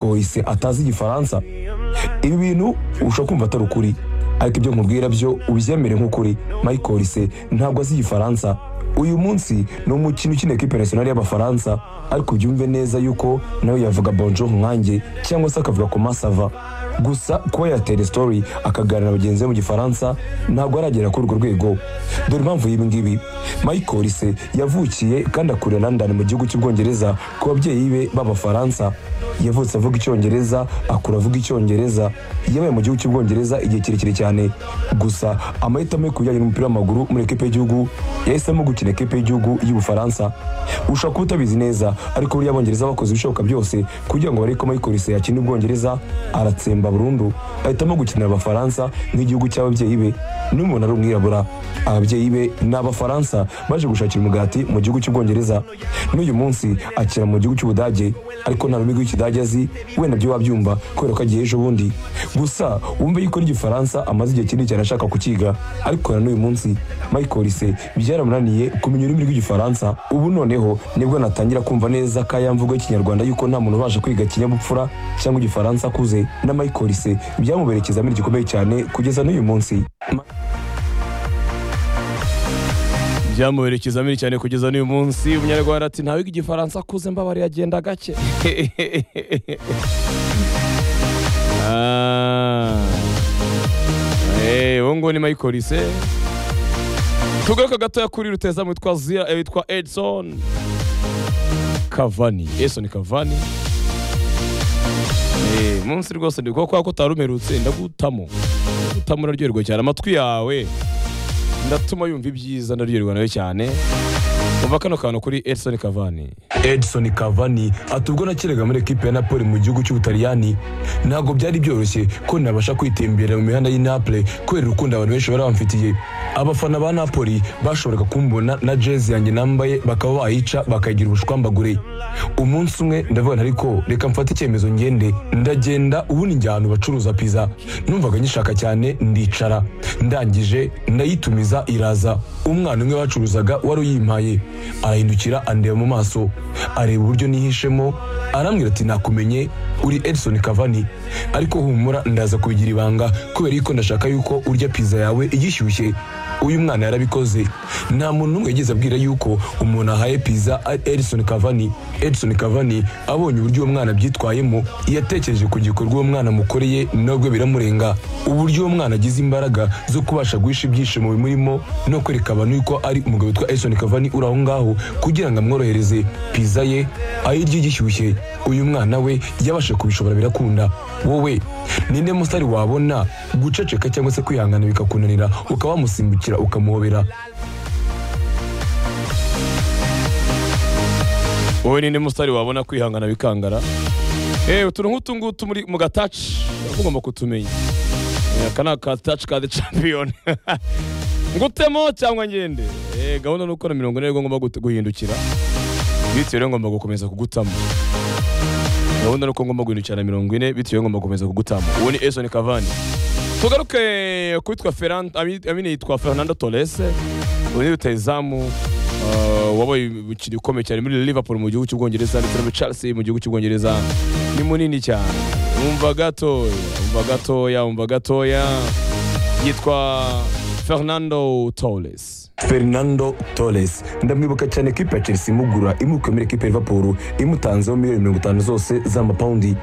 wese atazi igifaransa ibi bintu ushobora kumva atari ukuri ariko ibyo nkubwira byo ubyemere nk'ukuri michael se ntabwo azi igifaransa uyu munsi ni umukino ukina ekipe nasiyonari y'abafaransa ariko ubyumve neza yuko nawe yavuga bonjour nkanjye cyangwa se akavuga ku masava gusa kuba yatera story akaganira bagenzi be mu gifaransa ntabwo aragera kuri urwo rwego dore impamvu y'ibi ngibi michael se yavukiye kandi akurira london mu gihugu cy'ubwongereza ku babyeyi be b'abafaransa yavutse avuga icyongereza akura avuga icyongereza yabaye mu gihugu cy'ubwongereza igihe kirekire cyane gusa amahitamo yo kubijyanye n'umupira w'amaguru muri ekipe y'igihugu yahisemo gukina ekipe y'igihugu y'ubufaransa ushobora kuba utabizi neza ariko buriya abongereza bakoze ibishoboka byose kugira ngo barebe ko michael se yakina ubwongereza aratsemba kuva burundu ahitamo gukinira abafaransa nk'igihugu cy'ababyeyi be n'umuntu ari umwirabura ababyeyi be ni abafaransa baje gushakira umugati mu gihugu cy'ubwongereza n'uyu munsi akira mu gihugu cy'ubudage ariko nta rurimi rw'ikidage azi wenda byo wabyumva kubera ko agiye ejo bundi gusa wumve yuko n'igifaransa amaze igihe kinini cyane ashaka kukiga ariko na n'uyu munsi michael se byaramunaniye kumenya ururimi rw'igifaransa ubu noneho nibwo natangira kumva neza ko yamvuga ikinyarwanda yuko nta muntu ubasha kwiga ikinyabupfura cyangwa igifaransa akuze na michael polisi byamubereye ikizamini gikomeye cyane kugeza n'uyu munsi byamubera ikizamini cyane kugeza n'uyu munsi umunyarwanda ati ntawiga igifaransa akuze mbabare yagenda gake Ah. Eh, ubu ngubu ni Michael se tugaruka gatoya kuri ruteza witwa zira eh, witwa edson kavani edson kavani Eh, munsi rwose ndi kubera ko utarumerutse ndagutamo ndagutamo uraryoherwa cyane amatwi yawe ndatuma yumva ibyiza ndaryoherwa nawe cyane umva kano kantu kuri edson kavani edison cavani ati ubwo nakinaga muri ekipe ya napoli mu gihugu cy'ubutaliyani ntabwo byari byoroshye ko nabasha kwitembera mu mihanda y'i napoli kubera urukundo abantu benshi bari bamfitiye abafana ba napoli bashoboraga kumbona na jezi yanjye nambaye bakaba bayica bakayigira ubushwambagure umunsi umwe ndavuga nti ariko reka mfate icyemezo ngende ndagenda ubundi njya ahantu bacuruza pizza numvaga nyishaka cyane ndicara ndangije ndayitumiza iraza umwana umwe bacuruzaga wari uyimpaye arahindukira andeba mu maso areba uburyo nihishemo arambwira ati nakumenye uri edison kavani ariko humura ndaza kubigira ibanga kubera yuko ndashaka yuko urya pizza yawe igishyushye uyu mwana yarabikoze nta muntu n'umwe yigeze abwira yuko umuntu ahaye pizza ari edison kavani edison kavani abonye uburyo uwo mwana abyitwayemo yatekereje ku gikorwa uwo mwana amukoreye nabwo biramurenga uburyo uwo mwana agize imbaraga zo kubasha guhisha ibyishimo bimurimo no kwereka abantu yuko ari umugabo witwa edison kavani uri aho ngaho kugira ngo amworohereze pizza ye ayirye igishyushye uyu mwana we yabasha kubishobora birakunda wowe ninde musitari wabona guceceka cyangwa se kwihangana bikakunanira ukaba wamusimbukira ukamuhobera wowe ninde musitari wabona kwihangana bikangara eh utuntu nk'utu ngutu muri mu gataci ugomba kutumenya Eh, aka ni akataci ka the champion ngutemo cyangwa ngende eh gahunda ni ukora mirongo ine ariko ngomba gut- guhindukira bitewe rero ngomba gukomeza kugutamo gahunda ni uko ngomba guhindukira mirongo ine bitewe ngomba gukomeza kugutamo uwo ni Edson Cavani tugaruke kwitwa Ferran ami- amine yitwa Fernando Torres uyu ni rutahizamu uh, wabaye umukino ukomeye cyane muri Liverpool mu gihugu cy'ubwongereza ndetse no muri Chelsea mu gihugu cy'ubwongereza ni munini cyane umva gatoya umva gatoya umva gatoya yitwa Fernando Torres fernando torres ndamwibuka cyane ekipa ya chelsea imugura imukuye muri ekipa ya liverpool imutanzeho miliyoni mirongo itanu zose z'amapawundi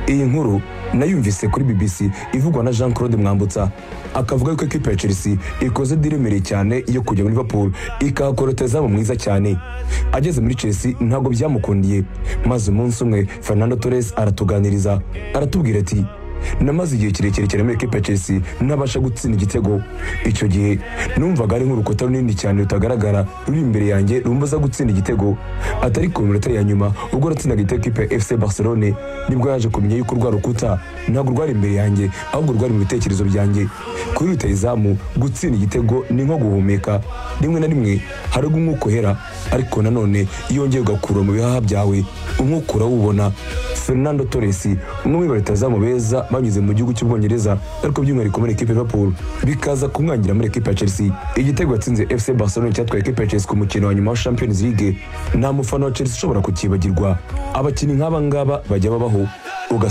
iyi nkuru nayumvise kuri bbc ivugwa na jean claude mwambutsa akavuga yuko ekipa ya chelsea ikoze diremereye cyane yo kujya muri liverpool ikahakora rutahizamu mwiza cyane ageze muri chelsea ntabwo byamukundiye maze umunsi umwe fernando torres aratuganiriza aratubwira ati namaze igihe kirekire cyane muri ekipa ya chelsea ntabasha gutsinda igitego icyo gihe numvaga ari nk'urukuta runini cyane rutagaragara ruri imbere yanjye rumbaza gutsinda igitego atari ku minota ya nyuma ubwo natsindaga igitego ikipe ya fc barcelone nibwo yaje kumenya yuko urwa rukuta ntabwo rwari imbere yanjye ahubwo rwari mu bitekerezo byanjye kuri rutahizamu gutsinda igitego ni nko guhumeka rimwe na rimwe hariho umwuka uhera ariko nanone iyo wongeye ugakura mu bihaha byawe umwuka urawubona fernando torres umwe mu barutahizamu beza banyuze mu gihugu cy'ubwongereza ariko by'umwihariko muri ekipe ya liverpool bikaza kumwangira muri ekipe ya chelsea igitego yatsinze fc barcelona cyatwaye ekipe ya chelsea ku mukino wa nyuma wa champions league nta mufana wa chelsea ushobora kukibagirwa abakinnyi nk'aba ngaba bajya babaho ugasanga